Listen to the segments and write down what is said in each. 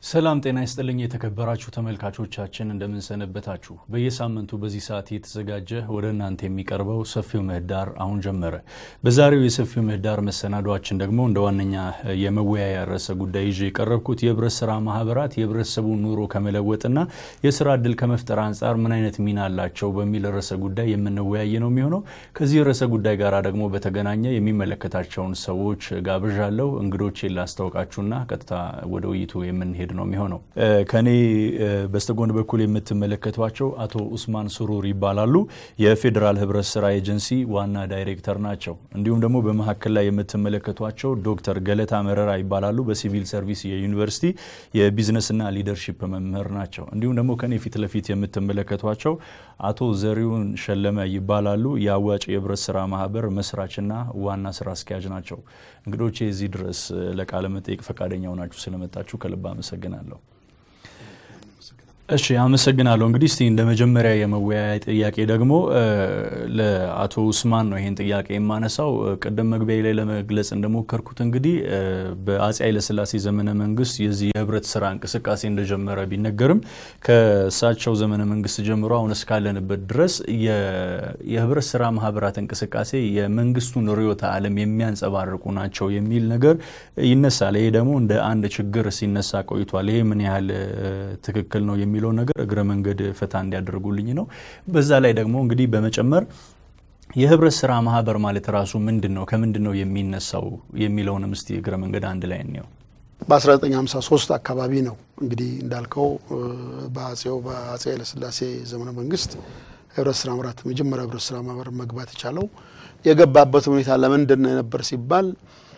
ሰላም ጤና ይስጥልኝ የተከበራችሁ ተመልካቾቻችን እንደምንሰነበታችሁ። በየሳምንቱ በዚህ ሰዓት የተዘጋጀ ወደ እናንተ የሚቀርበው ሰፊው ምህዳር አሁን ጀመረ። በዛሬው የሰፊው ምህዳር መሰናዷችን ደግሞ እንደ ዋነኛ የመወያያ ርዕሰ ጉዳይ ይዤ የቀረብኩት የህብረት ስራ ማህበራት የህብረተሰቡን ኑሮ ከመለወጥና የስራ እድል ከመፍጠር አንጻር ምን አይነት ሚና አላቸው በሚል ርዕሰ ጉዳይ የምንወያይ ነው የሚሆነው። ከዚህ ርዕሰ ጉዳይ ጋር ደግሞ በተገናኘ የሚመለከታቸውን ሰዎች ጋብዣለሁ። እንግዶቼን ላስታውቃችሁና ቀጥታ ወደ ውይይቱ የምንሄድ ነው የሚሆነው። ከኔ በስተጎን በኩል የምትመለከቷቸው አቶ ኡስማን ሱሩር ይባላሉ። የፌዴራል ህብረት ስራ ኤጀንሲ ዋና ዳይሬክተር ናቸው። እንዲሁም ደግሞ በመካከል ላይ የምትመለከቷቸው ዶክተር ገለታ መረራ ይባላሉ። በሲቪል ሰርቪስ የዩኒቨርሲቲ የቢዝነስና ሊደርሺፕ መምህር ናቸው። እንዲሁም ደግሞ ከኔ ፊት ለፊት የምትመለከቷቸው አቶ ዘሪሁን ሸለመ ይባላሉ። የአዋጭ የህብረት ስራ ማህበር መስራችና ዋና ስራ አስኪያጅ ናቸው። እንግዶቼ እዚህ ድረስ ለቃለ መጠይቅ ፈቃደኛ ሆናችሁ ስለመጣችሁ ከልብ አመሰግናለሁ። እሺ አመሰግናለሁ። እንግዲህ እስቲ እንደ መጀመሪያ የመወያያ ጥያቄ ደግሞ ለአቶ ኡስማን ነው ይሄን ጥያቄ የማነሳው። ቅድም መግቢያ ላይ ለመግለጽ እንደሞከርኩት እንግዲህ በአፄ ኃይለስላሴ ዘመነ መንግስት የዚህ የህብረት ስራ እንቅስቃሴ እንደጀመረ ቢነገርም ከእሳቸው ዘመነ መንግስት ጀምሮ አሁን እስካለንበት ድረስ የህብረት ስራ ማህበራት እንቅስቃሴ የመንግስቱን ርዕዮተ ዓለም የሚያንጸባርቁ ናቸው የሚል ነገር ይነሳል። ይሄ ደግሞ እንደ አንድ ችግር ሲነሳ ቆይቷል። ይሄ ምን ያህል ትክክል ነው የሚለው ነገር እግረ መንገድ ፈታ እንዲያደርጉልኝ ነው። በዛ ላይ ደግሞ እንግዲህ በመጨመር የህብረት ስራ ማህበር ማለት ራሱ ምንድን ነው፣ ከምንድን ነው የሚነሳው የሚለውንም እስቲ እግረ መንገድ አንድ ላይ እንየው። በ1953 አካባቢ ነው እንግዲህ እንዳልከው በአጼው በአጼ ኃይለስላሴ ዘመነ መንግስት ህብረት ስራ ማህበራት መጀመሪያ ህብረት ስራ ማህበር መግባት የቻለው የገባበት ሁኔታ ለምንድን ነው የነበር ሲባል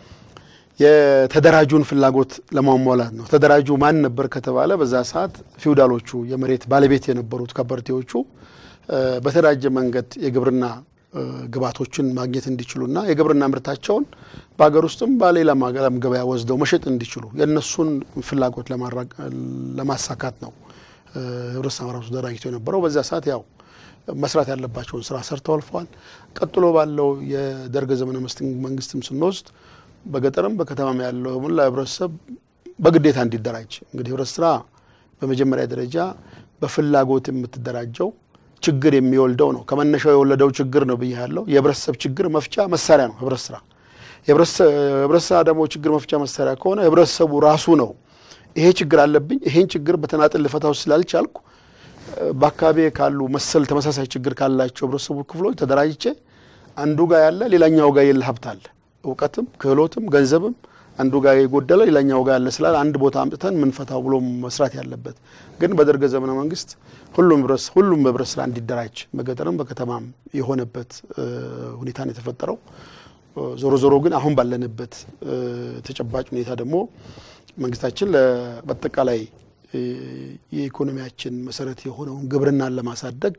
የተደራጁን ፍላጎት ለማሟላት ነው። ተደራጁ ማን ነበር ከተባለ በዛ ሰዓት ፊውዳሎቹ የመሬት ባለቤት የነበሩት ከበርቴዎቹ በተደራጀ መንገድ የግብርና ግብዓቶችን ማግኘት እንዲችሉና የግብርና ምርታቸውን በሀገር ውስጥም በሌላም ዓለም ገበያ ወስደው መሸጥ እንዲችሉ የእነሱን ፍላጎት ለማሳካት ነው ህብረት ስራ ማህበራቱ ተደራጅቶ የነበረው። በዛ ሰዓት ያው መስራት ያለባቸውን ስራ ሰርተው አልፈዋል። ቀጥሎ ባለው የደርግ ዘመነ መንግስትም ስንወስድ በገጠርም በከተማም ያለው ሙላ ህብረተሰብ በግዴታ እንዲደራጅ እንግዲህ ህብረት ስራ በመጀመሪያ ደረጃ በፍላጎት የምትደራጀው ችግር የሚወልደው ነው። ከመነሻው የወለደው ችግር ነው ብዬ ያለው የህብረተሰብ ችግር መፍቻ መሳሪያ ነው ህብረት ስራ። ህብረት ስራ ደግሞ ችግር መፍቻ መሳሪያ ከሆነ ህብረተሰቡ ራሱ ነው ይሄ ችግር አለብኝ፣ ይሄን ችግር በተናጥል ልፈታው ስላልቻልኩ በአካባቢ ካሉ መሰል ተመሳሳይ ችግር ካላቸው ህብረተሰቡ ክፍሎች ተደራጅቼ አንዱ ጋር ያለ ሌላኛው ጋር የለ ሀብት አለ እውቀትም ክህሎትም ገንዘብም አንዱ ጋር የጎደለ ሌላኛው ጋር ያለ ስላል አንድ ቦታ አምጥተን ምንፈታው ብሎ መስራት ያለበት ግን በደርግ ዘመነ መንግስት ሁሉም ሁሉም ህብረት ስራ እንዲደራጅ በገጠርም በከተማም የሆነበት ሁኔታ ነው የተፈጠረው። ዞሮ ዞሮ ግን አሁን ባለንበት ተጨባጭ ሁኔታ ደግሞ መንግስታችን በአጠቃላይ የኢኮኖሚያችን መሰረት የሆነውን ግብርናን ለማሳደግ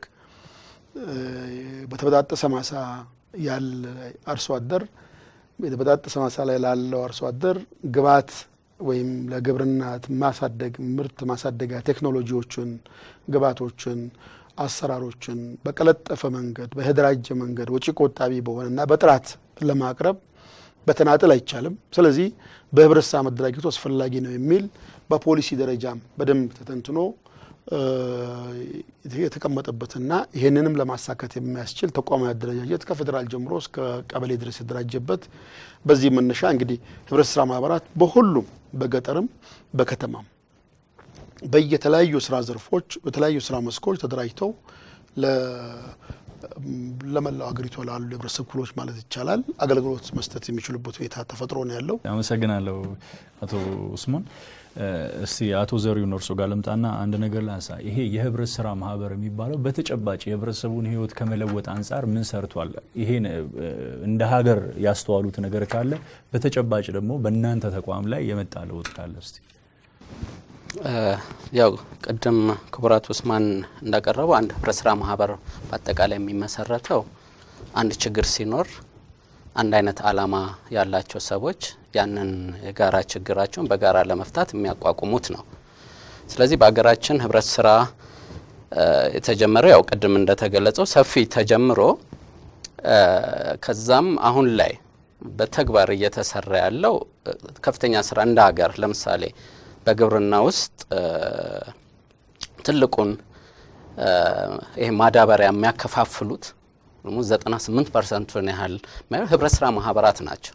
በተበጣጠሰ ማሳ ያለ አርሶ አደር የተበጣጠሰ ማሳ ላይ ላለው አርሶ አደር ግብዓት ወይም ለግብርና ማሳደግ ምርት ማሳደጊያ ቴክኖሎጂዎችን፣ ግብዓቶችን፣ አሰራሮችን በቀለጠፈ መንገድ በተደራጀ መንገድ ወጪ ቆጣቢ በሆነና በጥራት ለማቅረብ በተናጥል አይቻልም። ስለዚህ በህብረት ስራ መደራጀቱ አስፈላጊ ነው የሚል በፖሊሲ ደረጃም በደንብ ተተንትኖ የተቀመጠበትና ይህንንም ለማሳካት የሚያስችል ተቋማዊ አደረጃጀት ከፌዴራል ጀምሮ እስከ ቀበሌ ድረስ የተደራጀበት በዚህ መነሻ እንግዲህ ህብረት ስራ ማህበራት በሁሉም በገጠርም በከተማም በየተለያዩ ስራ ዘርፎች በተለያዩ ስራ መስኮች ተደራጅተው ለመላው ሀገሪቷ ላሉ የህብረተሰብ ክፍሎች ማለት ይቻላል አገልግሎት መስጠት የሚችሉበት ሁኔታ ተፈጥሮ ነው ያለው። አመሰግናለሁ አቶ ኡስማን። እስቲ አቶ ዘሪሁን እርሶ ጋር ልምጣና አንድ ነገር ላንሳ። ይሄ የህብረት ስራ ማህበር የሚባለው በተጨባጭ የህብረተሰቡን ህይወት ከመለወጥ አንጻር ምን ሰርቷል? ይሄን እንደ ሀገር ያስተዋሉት ነገር ካለ በተጨባጭ ደግሞ በእናንተ ተቋም ላይ የመጣ ለውጥ ካለ እስቲ። ያው ቅድም ክቡራት ኡስማን እንዳቀረበው አንድ ህብረት ስራ ማህበር በአጠቃላይ የሚመሰረተው አንድ ችግር ሲኖር አንድ አይነት አላማ ያላቸው ሰዎች ያንን የጋራ ችግራቸውን በጋራ ለመፍታት የሚያቋቁሙት ነው። ስለዚህ በሀገራችን ህብረት ስራ የተጀመረው ያው ቅድም እንደተገለጸው ሰፊ ተጀምሮ ከዛም አሁን ላይ በተግባር እየተሰራ ያለው ከፍተኛ ስራ እንደ ሀገር ለምሳሌ በግብርና ውስጥ ትልቁን ይሄ ማዳበሪያ የሚያከፋፍሉት ደግሞ 98 ፐርሰንቱን ያህል ህብረት ስራ ማህበራት ናቸው፣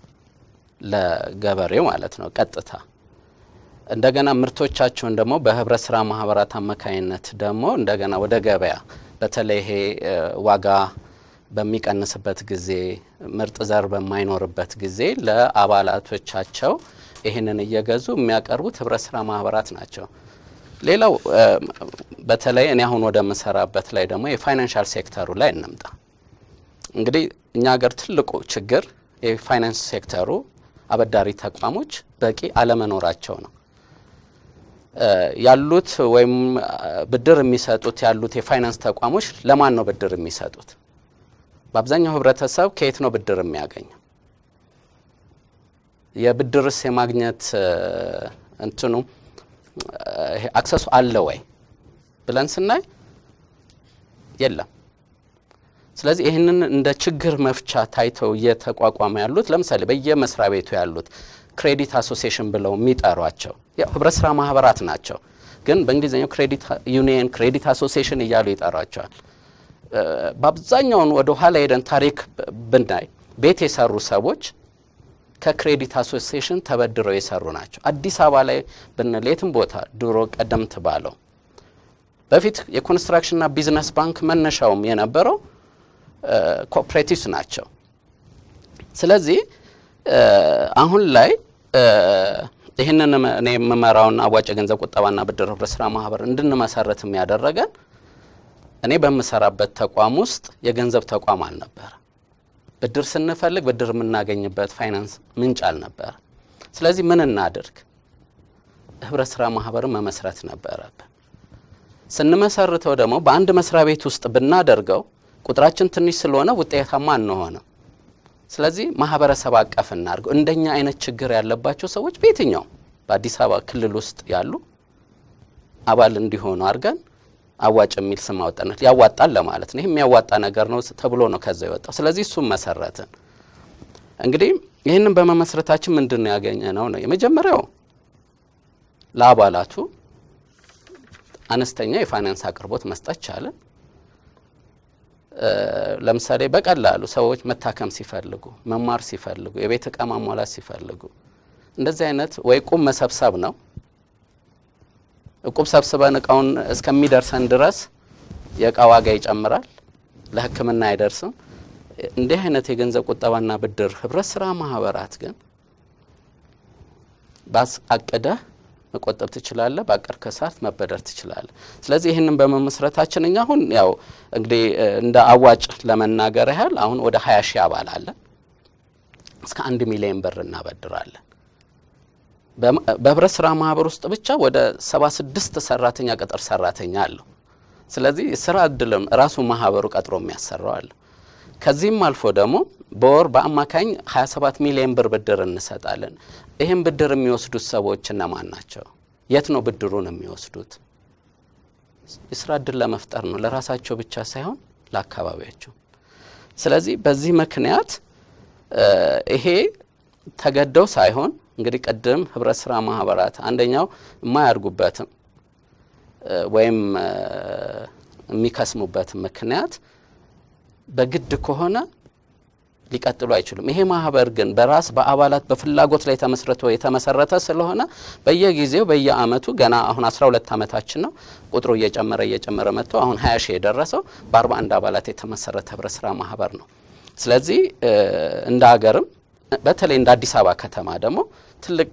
ለገበሬው ማለት ነው ቀጥታ። እንደገና ምርቶቻቸውን ደግሞ በህብረት ስራ ማህበራት አማካኝነት ደግሞ እንደገና ወደ ገበያ በተለይ ይሄ ዋጋ በሚቀንስበት ጊዜ ምርጥ ዘር በማይኖርበት ጊዜ ለአባላቶቻቸው ይህንን እየገዙ የሚያቀርቡት ህብረት ስራ ማህበራት ናቸው። ሌላው በተለይ እኔ አሁን ወደ ምሰራበት ላይ ደግሞ የፋይናንሻል ሴክተሩ ላይ እንምጣ። እንግዲህ እኛ ሀገር ትልቁ ችግር የፋይናንስ ሴክተሩ አበዳሪ ተቋሞች በቂ አለመኖራቸው ነው። ያሉት ወይም ብድር የሚሰጡት ያሉት የፋይናንስ ተቋሞች ለማን ነው ብድር የሚሰጡት? በአብዛኛው ህብረተሰብ ከየት ነው ብድር የሚያገኘው? የብድርስ የማግኘት እንትኑ አክሰሱ አለ ወይ ብለን ስናይ የለም። ስለዚህ ይህንን እንደ ችግር መፍቻ ታይተው እየተቋቋመ ያሉት ለምሳሌ በየመስሪያ ቤቱ ያሉት ክሬዲት አሶሲዬሽን ብለው የሚጠሯቸው ህብረት ስራ ማህበራት ናቸው። ግን በእንግሊዝኛው ክሬዲት ዩኒየን፣ ክሬዲት አሶሲዬሽን እያሉ ይጠሯቸዋል። በአብዛኛውን ወደ ኋላ ሄደን ታሪክ ብናይ ቤት የሰሩ ሰዎች ከክሬዲት አሶሲዬሽን ተበድረው የሰሩ ናቸው። አዲስ አበባ ላይ ብንል የትም ቦታ ድሮ ቀደምት ባለው በፊት የኮንስትራክሽንና ቢዝነስ ባንክ መነሻውም የነበረው ኮኦፕሬቲቭስ ናቸው። ስለዚህ አሁን ላይ ይህንን እኔ የምመራውን አዋጭ የገንዘብ ቁጠባና ብድር ህብረት ስራ ማህበር እንድንመሰረት የሚያደረገን እኔ በምሰራበት ተቋም ውስጥ የገንዘብ ተቋም አልነበረ። ብድር ስንፈልግ ብድር የምናገኝበት ፋይናንስ ምንጭ አልነበረ። ስለዚህ ምን እናድርግ? ህብረት ስራ ማህበርን መመስረት ነበረብን። ስንመሰርተው ደግሞ በአንድ መስሪያ ቤት ውስጥ ብናደርገው ቁጥራችን ትንሽ ስለሆነ ውጤታማ አንሆንም። ስለዚህ ማህበረሰብ አቀፍ እናድርገው። እንደኛ አይነት ችግር ያለባቸው ሰዎች በየትኛውም በአዲስ አበባ ክልል ውስጥ ያሉ አባል እንዲሆኑ አድርገን አዋጭ የሚል ስም አወጣነት ያዋጣል ለማለት ነው። ይህ የሚያዋጣ ነገር ነው ተብሎ ነው ከዛ የወጣው። ስለዚህ እሱም መሰረትን። እንግዲህ ይህንን በመመስረታችን ምንድን ነው ያገኘ ነው ነው የመጀመሪያው ለአባላቱ አነስተኛ የፋይናንስ አቅርቦት መስጠት ቻለን። ለምሳሌ በቀላሉ ሰዎች መታከም ሲፈልጉ፣ መማር ሲፈልጉ፣ የቤት እቃ ማሟላት ሲፈልጉ እንደዚህ አይነት ወይ ቁም መሰብሰብ ነው እቁብ ሰብስበን እቃውን እስከሚደርሰን ድረስ የእቃ ዋጋ ይጨምራል፣ ለሕክምና አይደርስም። እንዲህ አይነት የገንዘብ ቁጠባና ብድር ህብረት ስራ ማህበራት ግን አቅደህ መቆጠብ ትችላለህ፣ በአቀድከ ሰዓት መበደር ትችላለህ። ስለዚህ ይህንን በመመስረታችን እኛ አሁን ያው እንግዲህ እንደ አዋጭ ለመናገር ያህል አሁን ወደ ሀያ ሺህ አባል አለን። እስከ አንድ ሚሊዮን ብር እናበድራለን። በህብረት ስራ ማህበር ውስጥ ብቻ ወደ ሰባ ስድስት ሰራተኛ ቅጥር ሰራተኛ አለው። ስለዚህ ስራ እድልም ራሱ ማህበሩ ቀጥሮ የሚያሰራው አለ። ከዚህም አልፎ ደግሞ በወር በአማካኝ 27 ሚሊዮን ብር ብድር እንሰጣለን። ይህም ብድር የሚወስዱት ሰዎች እነማን ናቸው? የት ነው ብድሩን የሚወስዱት? የስራ እድል ለመፍጠር ነው፣ ለራሳቸው ብቻ ሳይሆን ለአካባቢያቸው። ስለዚህ በዚህ ምክንያት ይሄ ተገደው ሳይሆን እንግዲህ ቅድም ህብረት ስራ ማህበራት አንደኛው የማያድጉበትም ወይም የሚከስሙበት ምክንያት በግድ ከሆነ ሊቀጥሉ አይችሉም። ይሄ ማህበር ግን በራስ በአባላት በፍላጎት ላይ ተመስርቶ የተመሰረተ ስለሆነ በየጊዜው በየአመቱ ገና አሁን 12 ዓመታችን ነው። ቁጥሩ እየጨመረ እየጨመረ መጥቶ አሁን 20 ሺህ የደረሰው በ41 አባላት የተመሰረተ ህብረት ስራ ማህበር ነው። ስለዚህ እንደ ሀገርም በተለይ እንደ አዲስ አበባ ከተማ ደግሞ ትልቅ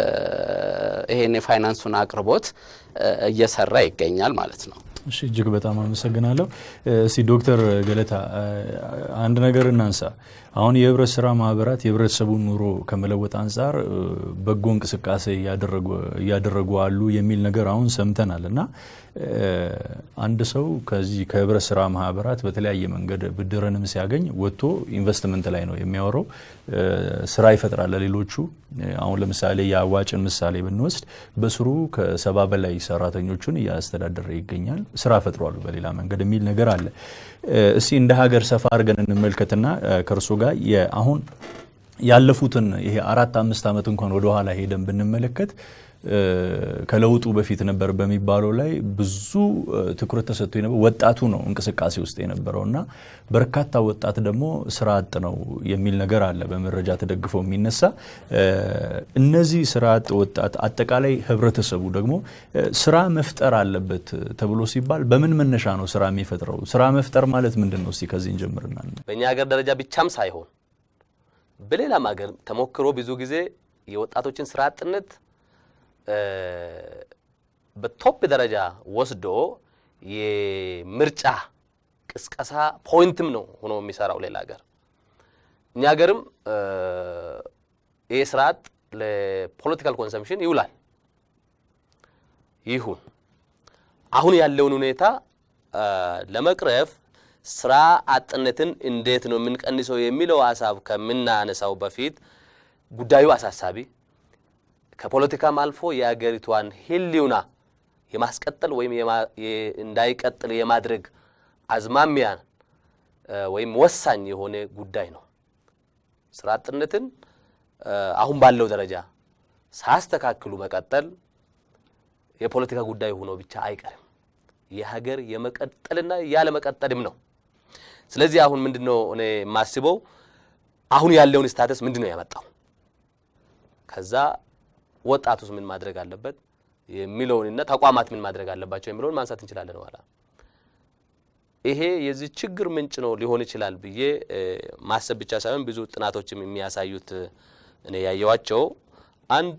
ይሄን የፋይናንሱን አቅርቦት እየሰራ ይገኛል ማለት ነው። እሺ እጅግ በጣም አመሰግናለሁ። እስቲ ዶክተር ገለታ አንድ ነገር እናንሳ። አሁን የህብረት ስራ ማህበራት የህብረተሰቡን ኑሮ ከመለወጥ አንጻር በጎ እንቅስቃሴ እያደረጉ አሉ የሚል ነገር አሁን ሰምተናል እና አንድ ሰው ከዚህ ከህብረት ስራ ማህበራት በተለያየ መንገድ ብድርንም ሲያገኝ ወጥቶ ኢንቨስትመንት ላይ ነው የሚያወራው። ስራ ይፈጥራል ለሌሎቹ። አሁን ለምሳሌ የአዋጭን ምሳሌ ብንወስድ በስሩ ከሰባ በላይ ሰራተኞቹን እያስተዳደረ ይገኛል። ስራ ፈጥሯሉ በሌላ መንገድ የሚል ነገር አለ። እስቲ እንደ ሀገር ሰፋ አድርገን እንመልከትና ከእርሶ ጋር አሁን ያለፉትን ይሄ አራት አምስት ዓመት እንኳን ወደኋላ ሄደን ብንመለከት ከለውጡ በፊት ነበር በሚባለው ላይ ብዙ ትኩረት ተሰጥቶ የነበረ ወጣቱ ነው እንቅስቃሴ ውስጥ የነበረው እና በርካታ ወጣት ደግሞ ስራ አጥ ነው የሚል ነገር አለ በመረጃ ተደግፎ የሚነሳ እነዚህ ስራ አጥ ወጣት አጠቃላይ ህብረተሰቡ ደግሞ ስራ መፍጠር አለበት ተብሎ ሲባል በምን መነሻ ነው ስራ የሚፈጥረው? ስራ መፍጠር ማለት ምንድን ነው? እስቲ ከዚህ እንጀምርና በእኛ ሀገር ደረጃ ብቻም ሳይሆን በሌላም ሀገር ተሞክሮ ብዙ ጊዜ የወጣቶችን ስራ አጥነት በቶፕ ደረጃ ወስዶ የምርጫ ቅስቀሳ ፖይንትም ነው ሆኖ የሚሰራው ሌላ ሀገር። እኛ ሀገርም ይህ ስርዓት ለፖለቲካል ኮንሰምፕሽን ይውላል። ይሁን አሁን ያለውን ሁኔታ ለመቅረፍ ስራ አጥነትን እንዴት ነው የምንቀንሰው የሚለው ሀሳብ ከምናነሳው በፊት ጉዳዩ አሳሳቢ ከፖለቲካም አልፎ የአገሪቷን ህልውና የማስቀጠል ወይም እንዳይቀጥል የማድረግ አዝማሚያ ወይም ወሳኝ የሆነ ጉዳይ ነው። ስራ አጥነትን አሁን ባለው ደረጃ ሳያስተካክሉ መቀጠል የፖለቲካ ጉዳይ ሆኖ ብቻ አይቀርም። የሀገር የመቀጠልና ያለመቀጠልም ነው። ስለዚህ አሁን ምንድን ነው እኔ የማስበው አሁን ያለውን ስታተስ ምንድን ነው ያመጣው፣ ከዛ ወጣቱስ ምን ማድረግ አለበት የሚለውንና ተቋማት ምን ማድረግ አለባቸው የሚለውን ማንሳት እንችላለን። ኋላ ይሄ የዚህ ችግር ምንጭ ነው ሊሆን ይችላል ብዬ ማሰብ ብቻ ሳይሆን ብዙ ጥናቶችም የሚያሳዩት እኔ ያየዋቸው አንድ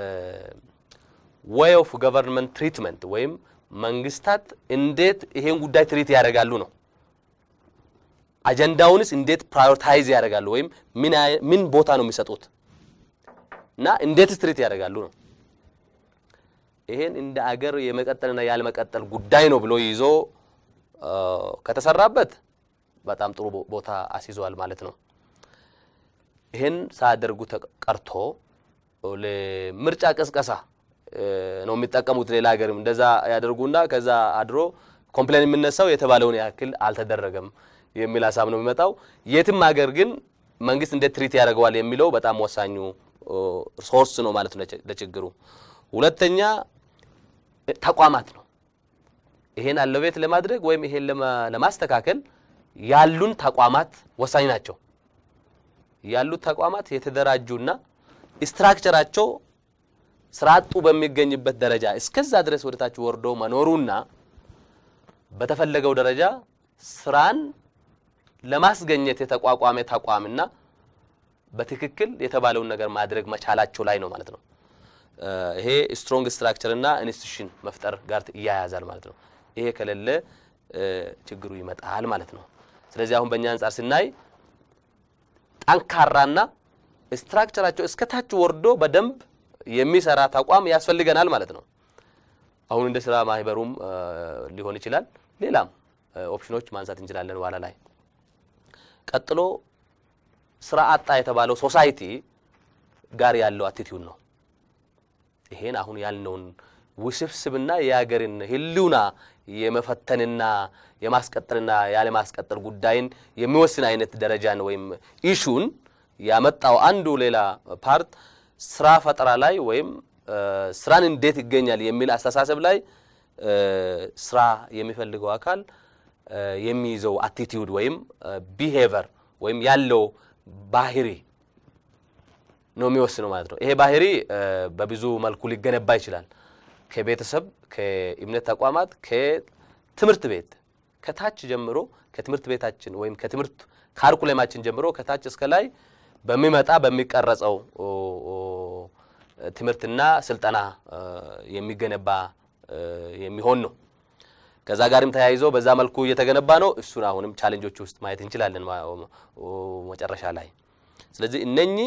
ዌይ ኦፍ ገቨርንመንት ትሪትመንት ወይም መንግስታት እንዴት ይሄን ጉዳይ ትሪት ያደርጋሉ ነው። አጀንዳውንስ እንዴት ፕራዮሪታይዝ ያደርጋሉ ወይም ምን ቦታ ነው የሚሰጡት እና እንዴትስ ትሪት ያደርጋሉ ነው። ይሄን እንደ አገር የመቀጠልና ያለመቀጠል ጉዳይ ነው ብሎ ይዞ ከተሰራበት በጣም ጥሩ ቦታ አስይዘዋል ማለት ነው። ይሄን ሳያደርጉ ቀርቶ ለምርጫ ቅስቀሳ ነው የሚጠቀሙት። ሌላ ሀገርም እንደዛ ያደርጉና ከዛ አድሮ ኮምፕሌን የምነሳው የተባለውን ያክል አልተደረገም የሚል ሀሳብ ነው የሚመጣው። የትም ሀገር ግን መንግስት እንዴት ትሪት ያደርገዋል የሚለው በጣም ወሳኙ ሶርስ ነው ማለት ነው ለችግሩ። ሁለተኛ ተቋማት ነው። ይሄን አለቤት ለማድረግ ወይም ይሄን ለማስተካከል ያሉን ተቋማት ወሳኝ ናቸው። ያሉት ተቋማት የተደራጁና ስትራክቸራቸው ስራ አጡ በሚገኝበት ደረጃ እስከዛ ድረስ ወደታች ወርዶ መኖሩና በተፈለገው ደረጃ ስራን ለማስገኘት የተቋቋመ ተቋምና በትክክል የተባለውን ነገር ማድረግ መቻላቸው ላይ ነው ማለት ነው። ይሄ ስትሮንግ ስትራክቸር እና ኢንስቲቱሽን መፍጠር ጋር ይያያዛል ማለት ነው። ይሄ ከሌለ ችግሩ ይመጣል ማለት ነው። ስለዚህ አሁን በእኛ አንጻር ስናይ ጠንካራና ስትራክቸራቸው እስከታች ወርዶ በደንብ የሚሰራ ተቋም ያስፈልገናል ማለት ነው። አሁን እንደ ስራ ማህበሩም ሊሆን ይችላል። ሌላም ኦፕሽኖች ማንሳት እንችላለን በኋላ ላይ። ቀጥሎ ስራ አጣ የተባለው ሶሳይቲ ጋር ያለው አቲቲዩድ ነው። ይሄን አሁን ያልነውን ውስብስብና የሀገርን ህልውና የመፈተንና የማስቀጠልና ያለማስቀጠል ጉዳይን የሚወስን አይነት ደረጃን ወይም ኢሹን ያመጣው አንዱ ሌላ ፓርት ስራ ፈጠራ ላይ ወይም ስራን እንዴት ይገኛል የሚል አስተሳሰብ ላይ ስራ የሚፈልገው አካል የሚይዘው አቲቲዩድ ወይም ቢሄቨር ወይም ያለው ባህሪ ነው የሚወስነው ማለት ነው። ይሄ ባህሪ በብዙ መልኩ ሊገነባ ይችላል። ከቤተሰብ፣ ከእምነት ተቋማት፣ ከትምህርት ቤት ከታች ጀምሮ ከትምህርት ቤታችን ወይም ከትምህርት ካርኩሌማችን ጀምሮ ከታች እስከ ላይ በሚመጣ በሚቀረጸው ትምህርትና ስልጠና የሚገነባ የሚሆን ነው። ከዛ ጋርም ተያይዞ በዛ መልኩ እየተገነባ ነው። እሱን አሁንም ቻሌንጆች ውስጥ ማየት እንችላለን መጨረሻ ላይ። ስለዚህ እነኚህ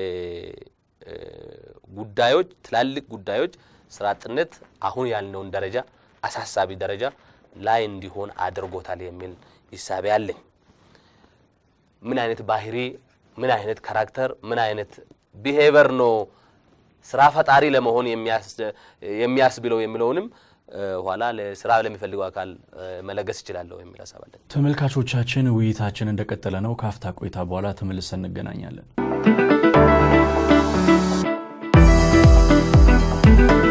ጉዳዮች ትላልቅ ጉዳዮች ስራ አጥነት አሁን ያልነውን ደረጃ አሳሳቢ ደረጃ ላይ እንዲሆን አድርጎታል የሚል ሂሳቤ አለኝ። ምን አይነት ባህሪ፣ ምን አይነት ካራክተር፣ ምን አይነት ቢሄቨር ነው ስራ ፈጣሪ ለመሆን የሚያስብለው የሚለውንም ኋላ ለስራ ለሚፈልገው አካል መለገስ ይችላለሁ የሚል ሀሳብ አለን። ተመልካቾቻችን ውይይታችን እንደቀጠለ ነው። ካፍታ ቆይታ በኋላ ተመልሰን እንገናኛለን።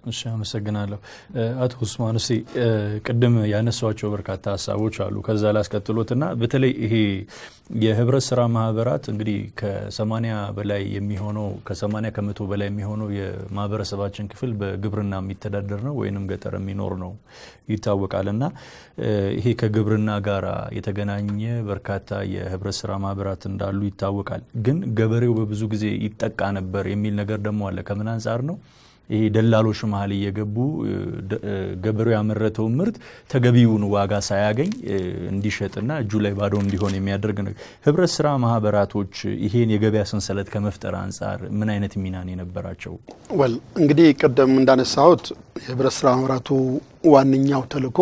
እሺ አመሰግናለሁ። አቶ ኡስማን እስቲ ቅድም ያነሷቸው በርካታ ሀሳቦች አሉ። ከዛ ላስቀጥሎትና በተለይ ይሄ የህብረት ስራ ማህበራት እንግዲህ ከሰማኒያ በላይ የሚሆነው ከሰማኒያ ከመቶ በላይ የሚሆነው የማህበረሰባችን ክፍል በግብርና የሚተዳደር ነው ወይንም ገጠር የሚኖር ነው ይታወቃል። እና ይሄ ከግብርና ጋር የተገናኘ በርካታ የህብረት ስራ ማህበራት እንዳሉ ይታወቃል። ግን ገበሬው በብዙ ጊዜ ይጠቃ ነበር የሚል ነገር ደግሞ አለ። ከምን አንጻር ነው? ይሄ ደላሎች መሀል እየገቡ ገበሬው ያመረተውን ምርት ተገቢውን ዋጋ ሳያገኝ እንዲሸጥና እጁ ላይ ባዶ እንዲሆን የሚያደርግ ነው። ህብረት ስራ ማህበራቶች ይሄን የገበያ ሰንሰለት ከመፍጠር አንጻር ምን አይነት ሚናን የነበራቸው? ወል እንግዲህ ቅድም እንዳነሳሁት የህብረት ስራ ማህበራቱ ዋነኛው ተልዕኮ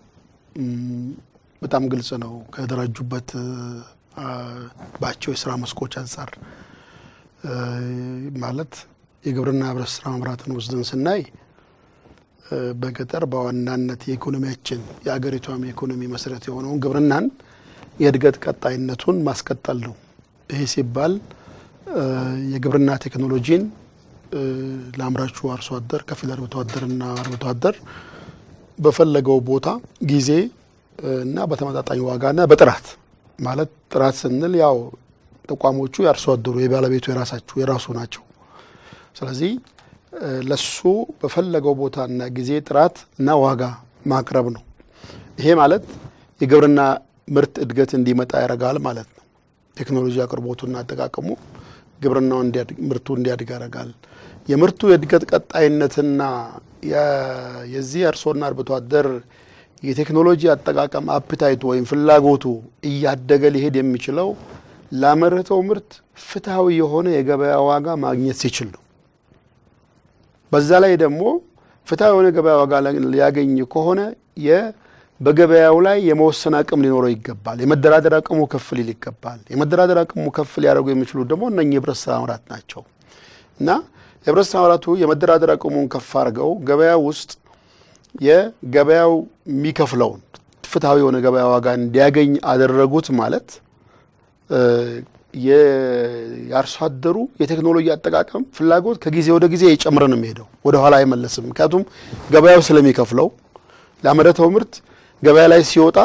በጣም ግልጽ ነው። ከደራጁበት ባቸው የስራ መስኮች አንጻር ማለት የግብርና ህብረት ስራ ማህበራትን ወስደን ስናይ በገጠር በዋናነት የኢኮኖሚያችን የአገሪቷም የኢኮኖሚ መሰረት የሆነውን ግብርናን የእድገት ቀጣይነቱን ማስቀጠል ነው። ይሄ ሲባል የግብርና ቴክኖሎጂን ለአምራቹ አርሶ አደር ከፊል አርብቶ አደርና አርብቶ አደር በፈለገው ቦታ ጊዜ እና በተመጣጣኝ ዋጋና በጥራት ማለት ጥራት ስንል ያው ተቋሞቹ የአርሶ አደሩ የባለቤቱ የራሳቸው የራሱ ናቸው። ስለዚህ ለሱ በፈለገው ቦታና ጊዜ ጥራት እና ዋጋ ማቅረብ ነው። ይሄ ማለት የግብርና ምርት እድገት እንዲመጣ ያደርጋል ማለት ነው። ቴክኖሎጂ አቅርቦቱና አጠቃቀሙ ግብርናው ምርቱ እንዲያድግ ያደርጋል። የምርቱ የእድገት ቀጣይነትና የዚህ አርሶና አርብቶ አደር የቴክኖሎጂ አጠቃቀም አፕታይቱ ወይም ፍላጎቱ እያደገ ሊሄድ የሚችለው ላመረተው ምርት ፍትሐዊ የሆነ የገበያ ዋጋ ማግኘት ሲችል ነው። በዛ ላይ ደግሞ ፍትሐዊ የሆነ ገበያ ዋጋ ሊያገኝ ከሆነ በገበያው ላይ የመወሰን አቅም ሊኖረው ይገባል። የመደራደር አቅሙ ከፍ ሊል ይገባል። የመደራደር አቅሙ ከፍ ሊያደርጉ የሚችሉት ደግሞ እነኚህ የህብረት ስራ ማህበራት ናቸው እና የህብረት ስራ ማህበራቱ የመደራደር አቅሙን ከፍ አድርገው ገበያ ውስጥ የገበያው የሚከፍለውን ፍትሐዊ የሆነ ገበያ ዋጋ እንዲያገኝ አደረጉት ማለት የአርሶ አደሩ የቴክኖሎጂ አጠቃቀም ፍላጎት ከጊዜ ወደ ጊዜ እየጨመረ ነው የሚሄደው፣ ወደ ኋላ አይመለስም። ምክንያቱም ገበያው ስለሚከፍለው ላመረተው ምርት ገበያ ላይ ሲወጣ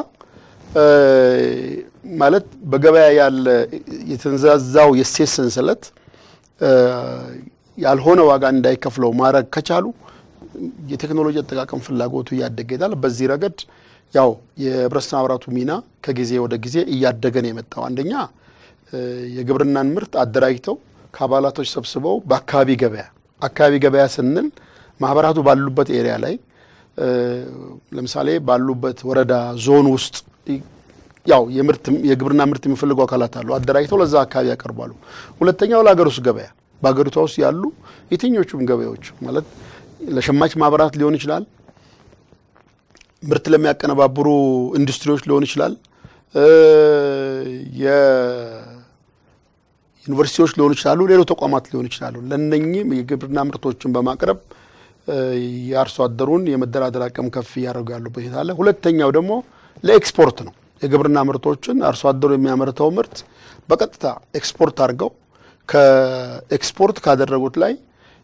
ማለት በገበያ ያለ የተንዛዛው የእሴት ሰንሰለት ያልሆነ ዋጋ እንዳይከፍለው ማድረግ ከቻሉ የቴክኖሎጂ አጠቃቀም ፍላጎቱ እያደገ ይሄዳል። በዚህ ረገድ ያው የህብረት ስራ ማህበራቱ ሚና ከጊዜ ወደ ጊዜ እያደገ ነው የመጣው። አንደኛ የግብርናን ምርት አደራጅተው ከአባላቶች ሰብስበው በአካባቢ ገበያ አካባቢ ገበያ ስንል ማህበራቱ ባሉበት ኤሪያ ላይ ለምሳሌ ባሉበት ወረዳ ዞን ውስጥ ያው የግብርና ምርት የሚፈልጉ አካላት አሉ። አደራጅተው ለዛ አካባቢ ያቀርባሉ። ሁለተኛው ለሀገር ውስጥ ገበያ በሀገሪቷ ውስጥ ያሉ የትኞቹም ገበያዎች ማለት ለሸማች ማህበራት ሊሆን ይችላል፣ ምርት ለሚያቀነባብሩ ኢንዱስትሪዎች ሊሆን ይችላል፣ የዩኒቨርሲቲዎች ሊሆኑ ይችላሉ፣ ሌሎች ተቋማት ሊሆኑ ይችላሉ። ለእነኚህም የግብርና ምርቶችን በማቅረብ የአርሶ አደሩን የመደራደር አቅም ከፍ እያደረጉ ያሉበት ሁኔታ አለ። ሁለተኛው ደግሞ ለኤክስፖርት ነው። የግብርና ምርቶችን አርሶ አደሩ የሚያመርተው ምርት በቀጥታ ኤክስፖርት አድርገው ከኤክስፖርት ካደረጉት ላይ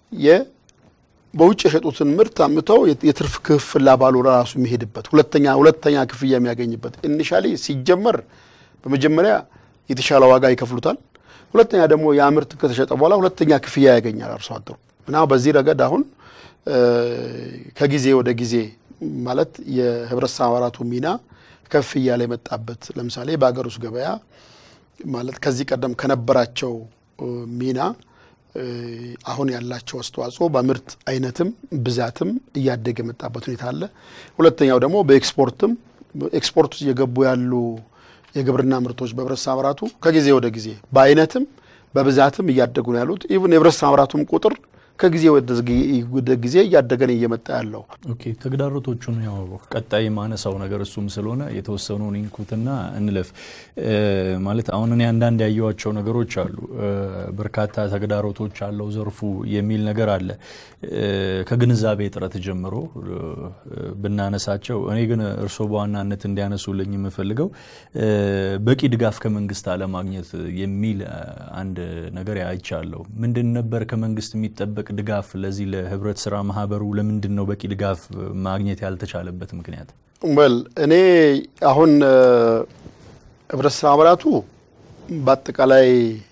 በውጭ የሸጡትን ምርት አምተው የትርፍ ክፍል ላባሉ ራሱ የሚሄድበት ሁለተኛ ሁለተኛ ክፍያ የሚያገኝበት ኢኒሻሊ ሲጀመር በመጀመሪያ የተሻለ ዋጋ ይከፍሉታል። ሁለተኛ ደግሞ ያ ምርት ከተሸጠ በኋላ ሁለተኛ ክፍያ ያገኛል አርሶ አደሩ እና በዚህ ረገድ አሁን ከጊዜ ወደ ጊዜ ማለት የህብረት ስራ ማህበራቱ ሚና ከፍ እያለ የመጣበት ለምሳሌ በሀገር ውስጥ ገበያ ማለት ከዚህ ቀደም ከነበራቸው ሚና አሁን ያላቸው አስተዋጽኦ በምርት አይነትም ብዛትም እያደገ የመጣበት ሁኔታ አለ። ሁለተኛው ደግሞ በኤክስፖርትም ኤክስፖርት ውስጥ እየገቡ ያሉ የግብርና ምርቶች በህብረት ስራ ማህበራቱ ከጊዜ ወደ ጊዜ በአይነትም በብዛትም እያደጉ ነው ያሉት። ኢቭን የህብረት ስራ ማህበራቱም ቁጥር ከጊዜ ወደ ጊዜ እያደገን እየመጣ ያለው። ኦኬ ተግዳሮቶቹን ያው ቀጣይ ማነሳው ነገር እሱም ስለሆነ የተወሰኑን ኢንኩትና እንለፍ። ማለት አሁን እኔ አንዳንድ ያየዋቸው ነገሮች አሉ። በርካታ ተግዳሮቶች አለው ዘርፉ የሚል ነገር አለ። ከግንዛቤ እጥረት ጀምሮ ብናነሳቸው፣ እኔ ግን እርስዎ በዋናነት እንዲያነሱልኝ የምፈልገው በቂ ድጋፍ ከመንግስት አለማግኘት የሚል አንድ ነገር አይቻለሁ። ምንድን ነበር ከመንግስት የሚጠበቅ የሚጠበቅ ድጋፍ ለዚህ ለህብረት ስራ ማህበሩ ለምንድን ነው በቂ ድጋፍ ማግኘት ያልተቻለበት ምክንያት? ወል እኔ አሁን ህብረት ስራ ማህበራቱ በአጠቃላይ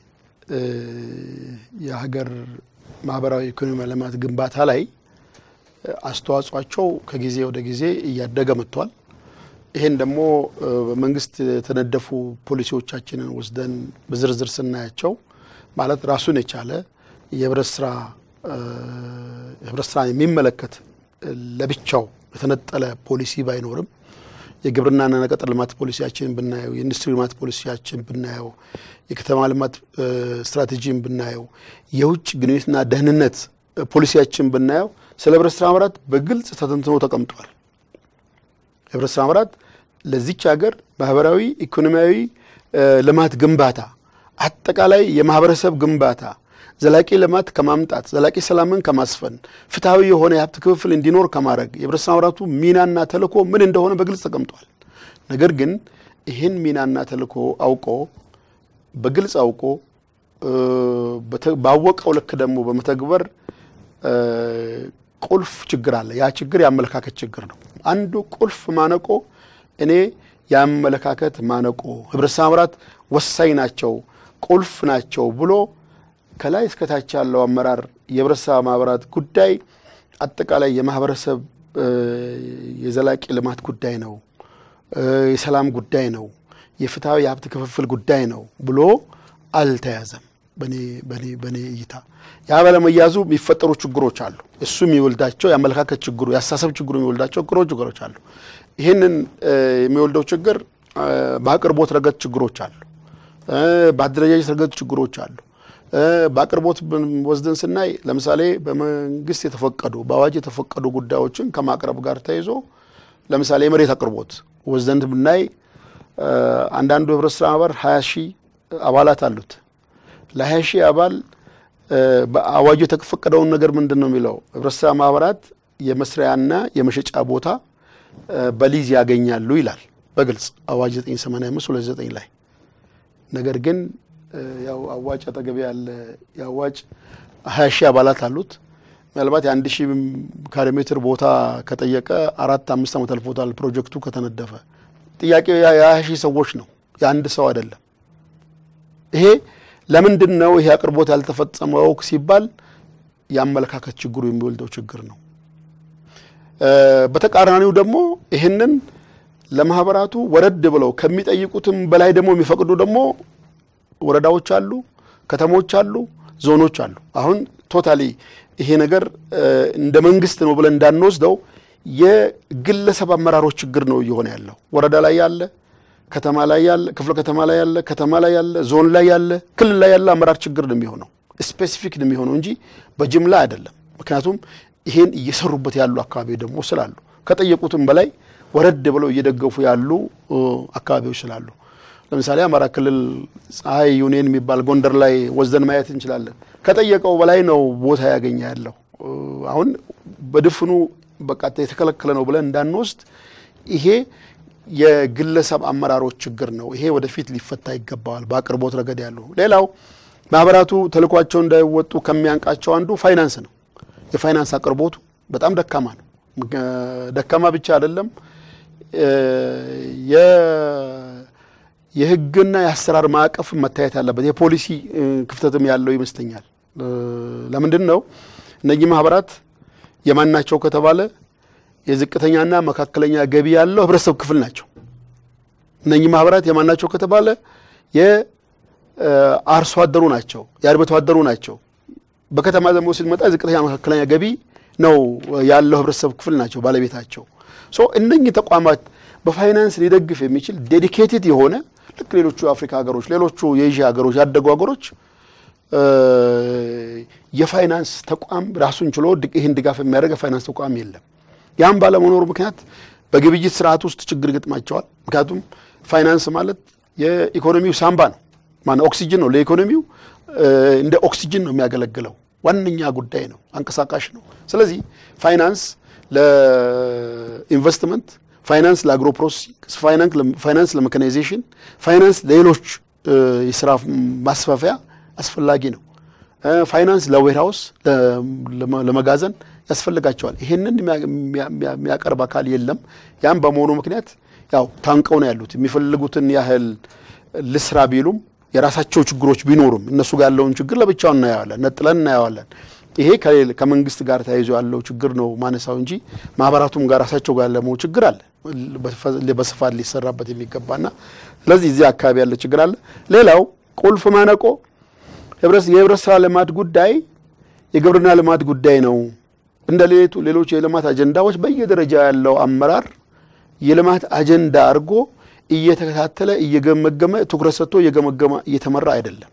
የሀገር ማህበራዊ ኢኮኖሚ ልማት ግንባታ ላይ አስተዋጽኦቸው ከጊዜ ወደ ጊዜ እያደገ መጥቷል። ይሄን ደግሞ በመንግስት የተነደፉ ፖሊሲዎቻችንን ወስደን በዝርዝር ስናያቸው ማለት ራሱን የቻለ የህብረት ስራ ህብረት ስራን የሚመለከት ለብቻው የተነጠለ ፖሊሲ ባይኖርም የግብርናና ገጠር ልማት ፖሊሲያችን ብናየው፣ የኢንዱስትሪ ልማት ፖሊሲያችን ብናየው፣ የከተማ ልማት ስትራቴጂን ብናየው፣ የውጭ ግንኙነትና ደህንነት ፖሊሲያችን ብናየው ስለ ህብረት ስራ ማህበራት በግልጽ ተተንትኖ ተቀምጧል። ህብረት ስራ ማህበራት ለዚች ሀገር ማህበራዊ ኢኮኖሚያዊ ልማት ግንባታ አጠቃላይ የማህበረሰብ ግንባታ ዘላቂ ልማት ከማምጣት ዘላቂ ሰላምን ከማስፈን ፍትሐዊ የሆነ የሀብት ክፍፍል እንዲኖር ከማድረግ የህብረት ስራ ማህበራቱ ሚናና ተልእኮ ምን እንደሆነ በግልጽ ተቀምጧል። ነገር ግን ይህን ሚናና ተልእኮ አውቆ በግልጽ አውቆ ባወቀው ልክ ደግሞ በመተግበር ቁልፍ ችግር አለ። ያ ችግር የአመለካከት ችግር ነው። አንዱ ቁልፍ ማነቆ እኔ የአመለካከት ማነቆ ህብረት ስራ ማህበራት ወሳኝ ናቸው፣ ቁልፍ ናቸው ብሎ ከላይ እስከታች ያለው አመራር የህብረት ስራ ማህበራት ጉዳይ አጠቃላይ የማህበረሰብ የዘላቂ ልማት ጉዳይ ነው፣ የሰላም ጉዳይ ነው፣ የፍትሐዊ የሀብት ክፍፍል ጉዳይ ነው ብሎ አልተያዘም። በእኔ እይታ ያ ባለመያዙ የሚፈጠሩ ችግሮች አሉ። እሱ የሚወልዳቸው የአመለካከት ችግሩ የአስተሳሰብ ችግሩ የሚወልዳቸው ችግሮች ችግሮች አሉ። ይህንን የሚወልደው ችግር በአቅርቦት ረገድ ችግሮች አሉ። በአደረጃጀት ረገድ ችግሮች አሉ። በአቅርቦት ወስደን ስናይ ለምሳሌ በመንግስት የተፈቀዱ በአዋጅ የተፈቀዱ ጉዳዮችን ከማቅረብ ጋር ተይዞ ለምሳሌ የመሬት አቅርቦት ወስደን ብናይ አንዳንዱ ህብረት ስራ ማህበር ሀያ ሺህ አባላት አሉት። ለሀያ ሺህ አባል በአዋጁ የተፈቀደውን ነገር ምንድን ነው የሚለው ህብረት ስራ ማህበራት የመስሪያና የመሸጫ ቦታ በሊዝ ያገኛሉ ይላል በግልጽ አዋጅ 985 29 ላይ ነገር ግን ያው አዋጭ አጠገቤ ያለ የአዋጭ ሀያ ሺህ አባላት አሉት። ምናልባት የአንድ ሺህ ካሬ ሜትር ቦታ ከጠየቀ አራት አምስት ዓመት አልፎታል ፕሮጀክቱ ከተነደፈ። ጥያቄው የሀያ ሺህ ሰዎች ነው የአንድ ሰው አይደለም። ይሄ ለምንድን ነው ይሄ አቅርቦት ያልተፈጸመው ሲባል የአመለካከት ችግሩ የሚወልደው ችግር ነው። በተቃራኒው ደግሞ ይህንን ለማህበራቱ ወረድ ብለው ከሚጠይቁትም በላይ ደግሞ የሚፈቅዱ ደግሞ ወረዳዎች አሉ፣ ከተሞች አሉ፣ ዞኖች አሉ። አሁን ቶታሊ ይሄ ነገር እንደ መንግስት ነው ብለን እንዳንወስደው የግለሰብ አመራሮች ችግር ነው እየሆነ ያለው። ወረዳ ላይ ያለ፣ ከተማ ላይ ያለ፣ ክፍለ ከተማ ላይ ያለ፣ ከተማ ላይ ያለ፣ ዞን ላይ ያለ፣ ክልል ላይ ያለ አመራር ችግር ነው የሚሆነው። ስፔሲፊክ ነው የሚሆነው እንጂ በጅምላ አይደለም። ምክንያቱም ይሄን እየሰሩበት ያሉ አካባቢ ደግሞ ስላሉ ከጠየቁትም በላይ ወረድ ብለው እየደገፉ ያሉ አካባቢዎች ስላሉ ለምሳሌ አማራ ክልል ፀሐይ ዩኒየን የሚባል ጎንደር ላይ ወስደን ማየት እንችላለን። ከጠየቀው በላይ ነው ቦታ ያገኘ ያለው። አሁን በድፍኑ በቃ የተከለከለ ነው ብለን እንዳንወስድ ይሄ የግለሰብ አመራሮች ችግር ነው። ይሄ ወደፊት ሊፈታ ይገባዋል። በአቅርቦት ረገድ ያሉ ሌላው ማህበራቱ ተልኳቸው እንዳይወጡ ከሚያንቃቸው አንዱ ፋይናንስ ነው። የፋይናንስ አቅርቦቱ በጣም ደካማ ነው። ደካማ ብቻ አይደለም የህግና የአሰራር ማዕቀፍ መታየት ያለበት የፖሊሲ ክፍተትም ያለው ይመስለኛል። ለምንድን ነው እነዚህ ማህበራት የማን ናቸው ከተባለ የዝቅተኛና መካከለኛ ገቢ ያለው ህብረተሰብ ክፍል ናቸው። እነዚህ ማህበራት የማን ናቸው ከተባለ የአርሶ አደሩ ናቸው፣ የአርብቶ አደሩ ናቸው። በከተማ ደግሞ ስንመጣ ዝቅተኛ መካከለኛ ገቢ ነው ያለው ህብረተሰብ ክፍል ናቸው ባለቤታቸው። ሶ እነኚህ ተቋማት በፋይናንስ ሊደግፍ የሚችል ዴዲኬትድ የሆነ ልክ ሌሎቹ የአፍሪካ ሀገሮች፣ ሌሎቹ የኤዥያ ሀገሮች፣ ያደጉ ሀገሮች የፋይናንስ ተቋም ራሱን ችሎ ይህን ድጋፍ የሚያደርግ የፋይናንስ ተቋም የለም። ያም ባለመኖሩ ምክንያት በግብይት ስርዓት ውስጥ ችግር ይገጥማቸዋል። ምክንያቱም ፋይናንስ ማለት የኢኮኖሚው ሳምባ ነው፣ ማነው ኦክሲጅን ነው። ለኢኮኖሚው እንደ ኦክሲጅን ነው የሚያገለግለው። ዋነኛ ጉዳይ ነው፣ አንቀሳቃሽ ነው። ስለዚህ ፋይናንስ ለኢንቨስትመንት፣ ፋይናንስ ለአግሮ ፕሮሰሲንግ፣ ፋይናንስ ለሜካናይዜሽን፣ ፋይናንስ ለሌሎች የስራ ማስፋፊያ አስፈላጊ ነው። ፋይናንስ ለዌርሃውስ ለመጋዘን ያስፈልጋቸዋል። ይሄንን የሚያቀርብ አካል የለም። ያም በመሆኑ ምክንያት ያው ታንቀው ነው ያሉት። የሚፈልጉትን ያህል ልስራ ቢሉም የራሳቸው ችግሮች ቢኖሩም እነሱ ጋር ያለውን ችግር ለብቻው እናየዋለን፣ ነጥለን እናየዋለን። ይሄ ከመንግስት ጋር ተያይዞ ያለው ችግር ነው ማነሳው እንጂ ማህበራቱም ጋር ራሳቸው ጋር ያለው ችግር አለ በስፋት ሊሰራበት የሚገባና ስለዚህ እዚህ አካባቢ ያለ ችግር አለ። ሌላው ቁልፍ ማነቆ የህብረት ስራ ልማት ጉዳይ የግብርና ልማት ጉዳይ ነው። እንደ ሌቱ ሌሎች የልማት አጀንዳዎች በየደረጃ ያለው አመራር የልማት አጀንዳ አድርጎ እየተከታተለ እየገመገመ ትኩረት ሰጥቶ እየገመገመ እየተመራ አይደለም።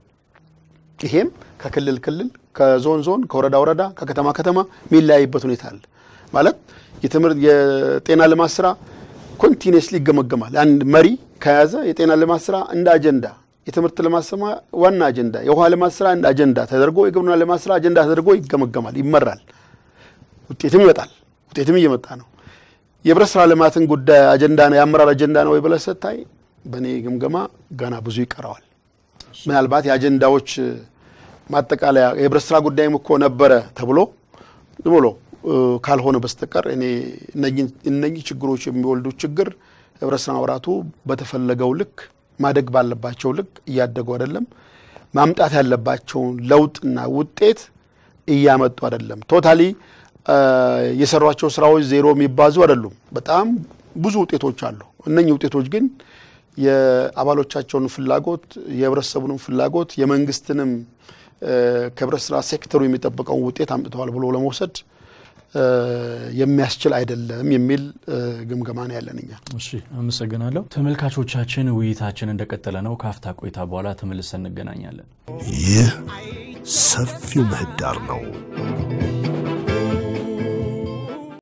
ይሄም ከክልል ክልል፣ ከዞን ዞን፣ ከወረዳ ወረዳ፣ ከከተማ ከተማ የሚለያይበት ሁኔታ አለ። ማለት የትምህርት የጤና ልማት ስራ ኮንቲኒየስሊ ይገመገማል። አንድ መሪ ከያዘ የጤና ልማት ስራ እንደ አጀንዳ የትምህርት ልማት ስራ ዋና አጀንዳ፣ የውሃ ልማት ስራ እንደ አጀንዳ ተደርጎ የግብርና ልማት ስራ አጀንዳ ተደርጎ ይገመገማል፣ ይመራል። ውጤትም ይመጣል። ውጤትም እየመጣ ነው። የህብረት ስራ ልማትን ጉዳይ አጀንዳ ነው የአመራር አጀንዳ ነው ወይ ብለህ ስታይ በእኔ ግምገማ ገና ብዙ ይቀረዋል። ምናልባት የአጀንዳዎች ማጠቃለያ የህብረት ስራ ጉዳይም እኮ ነበረ ተብሎ ዝም ብሎ ካልሆነ በስተቀር እኔ እነኚህ ችግሮች የሚወልዱት ችግር ህብረት ስራ ማህበራቱ በተፈለገው ልክ ማደግ ባለባቸው ልክ እያደጉ አይደለም። ማምጣት ያለባቸውን ለውጥና ውጤት እያመጡ አይደለም። ቶታሊ የሰሯቸው ስራዎች ዜሮ የሚባዙ አይደሉም። በጣም ብዙ ውጤቶች አሉ። እነኚህ ውጤቶች ግን የአባሎቻቸውን ፍላጎት፣ የህብረተሰቡንም ፍላጎት፣ የመንግስትንም ከህብረት ስራ ሴክተሩ የሚጠብቀውን ውጤት አምጥተዋል ብሎ ለመውሰድ የሚያስችል አይደለም የሚል ግምገማ ነው ያለን እኛ። እሺ፣ አመሰግናለሁ። ተመልካቾቻችን ውይይታችን እንደቀጠለ ነው። ከአፍታ ቆይታ በኋላ ተመልሰን እንገናኛለን። ይህ ሰፊው ምህዳር ነው።